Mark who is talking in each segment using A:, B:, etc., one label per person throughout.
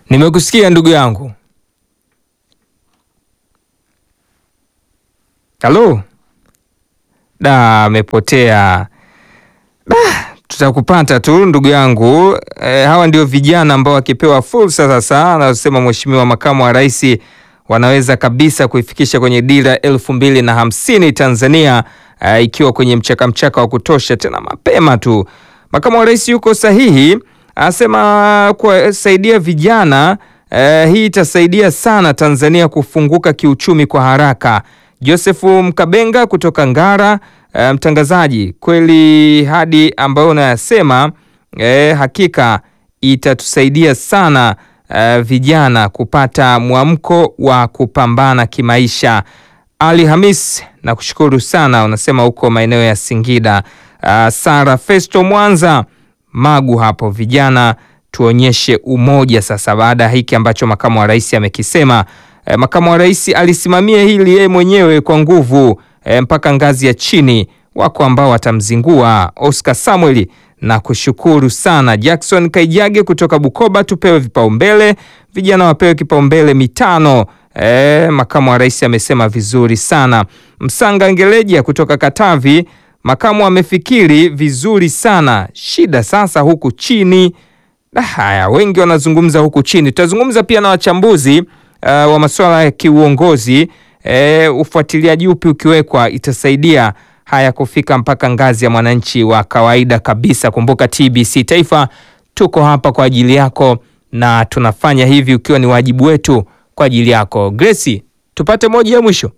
A: Nimekusikia ndugu yangu. Halo, da, amepotea. Da, tutakupata tu ndugu yangu. E, hawa ndio vijana ambao wakipewa fursa sasa, anasema Mheshimiwa Makamu wa Rais, wanaweza kabisa kuifikisha kwenye dira elfu mbili na hamsini Tanzania, e, ikiwa kwenye mchaka mchaka wa kutosha, tena mapema tu. Makamu wa Rais yuko sahihi, anasema kuwasaidia vijana e, hii itasaidia sana Tanzania kufunguka kiuchumi kwa haraka. Josefu Mkabenga kutoka Ngara. E, mtangazaji, kweli hadi ambayo unayasema e, hakika itatusaidia sana e, vijana kupata mwamko wa kupambana kimaisha. Ali Hamis, nakushukuru sana, unasema huko maeneo ya Singida. Uh, Sara Festo Mwanza Magu hapo, vijana tuonyeshe umoja sasa, baada ya hiki ambacho makamu wa rais amekisema. E, makamu wa rais alisimamia hili yeye mwenyewe kwa nguvu e, mpaka ngazi ya chini. Wako ambao watamzingua. Oscar Samuel na kushukuru sana. Jackson Kaijage kutoka Bukoba, tupewe vipaumbele, vijana wapewe kipaumbele mitano. E, makamu wa rais amesema vizuri sana. Msanga Ngeleja kutoka Katavi, makamu amefikiri vizuri sana. Shida sasa huku chini. Haya, wengi wanazungumza huku chini. Tutazungumza pia na wachambuzi uh, wa masuala ya kiuongozi. E, ufuatiliaji upi ukiwekwa itasaidia haya kufika mpaka ngazi ya mwananchi wa kawaida kabisa. Kumbuka TBC Taifa tuko hapa kwa ajili yako na tunafanya hivi ukiwa ni wajibu wetu kwa ajili yako. Gracie, tupate moja ya mwisho.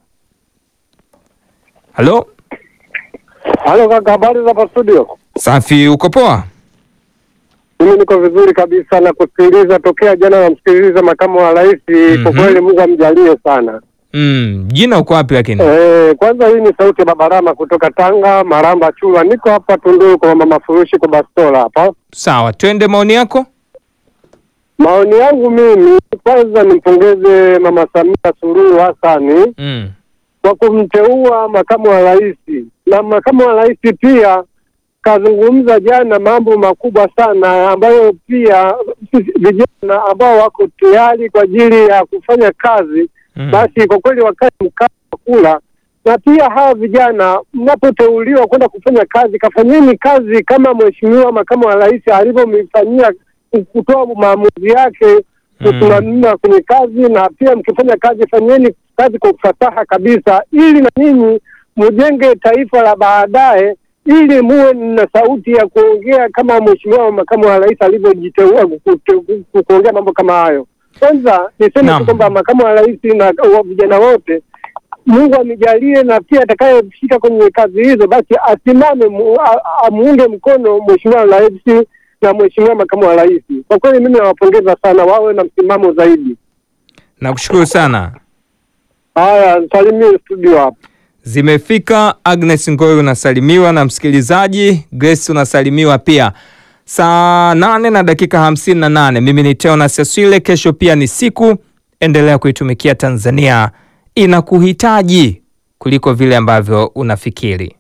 A: Halo,
B: Halo kaka, habari za hapa studio?
A: safi, uko poa?
B: Mimi niko vizuri kabisa na kusikiliza tokea jana, namsikiliza makamu wa rais. Kwa
A: Mhm.
B: kweli Mungu amjalie sana.
A: Mm, jina uko wapi lakini?
B: Eh, kwanza hii ni sauti ya Babarama kutoka Tanga, Maramba Chula. Niko hapa Tunduru kwa mama Furushi kwa Bastola hapa.
A: Sawa, twende maoni yako.
B: Maoni yangu mimi, kwanza nimpongeze mama Samia Suluhu Hassani
A: Mm.
B: kwa kumteua makamu wa rais, na makamu wa rais pia kazungumza jana mambo makubwa sana ambayo pia sisi vijana ambao wako tayari kwa ajili ya kufanya kazi
A: Mm.
B: basi kwa kweli wakae mkaa wa kula, na pia hawa vijana mnapoteuliwa kwenda kufanya kazi, kafanyeni kazi kama mheshimiwa makamu wa rais alivyomfanyia kutoa maamuzi yake kusimamia kwenye kazi, na pia mkifanya kazi fanyeni kazi kwa ufasaha kabisa, ili na ninyi mjenge taifa la baadaye, ili muwe na sauti ya kuongea kama mheshimiwa makamu wa rais alivyojiteua kute- ku- kuongea mambo kama hayo. Kwanza niseme
A: Naam.
B: tu kwamba makamu wa rais na wa vijana wote Mungu amijalie, na pia atakayefika kwenye kazi hizo basi asimame mu- a- amuunge mkono mheshimiwa rais na mheshimiwa makamu wa rais. Kwa kweli mimi nawapongeza sana, wawe na msimamo zaidi.
A: Nakushukuru sana.
B: Haya, salimie studio hapa.
A: Zimefika. Agnes Ngoi unasalimiwa na msikilizaji Grace unasalimiwa pia. Saa nane na dakika hamsini na nane. Mimi ni Teona Seswile. Kesho pia ni siku, endelea kuitumikia Tanzania, inakuhitaji kuliko vile ambavyo unafikiri.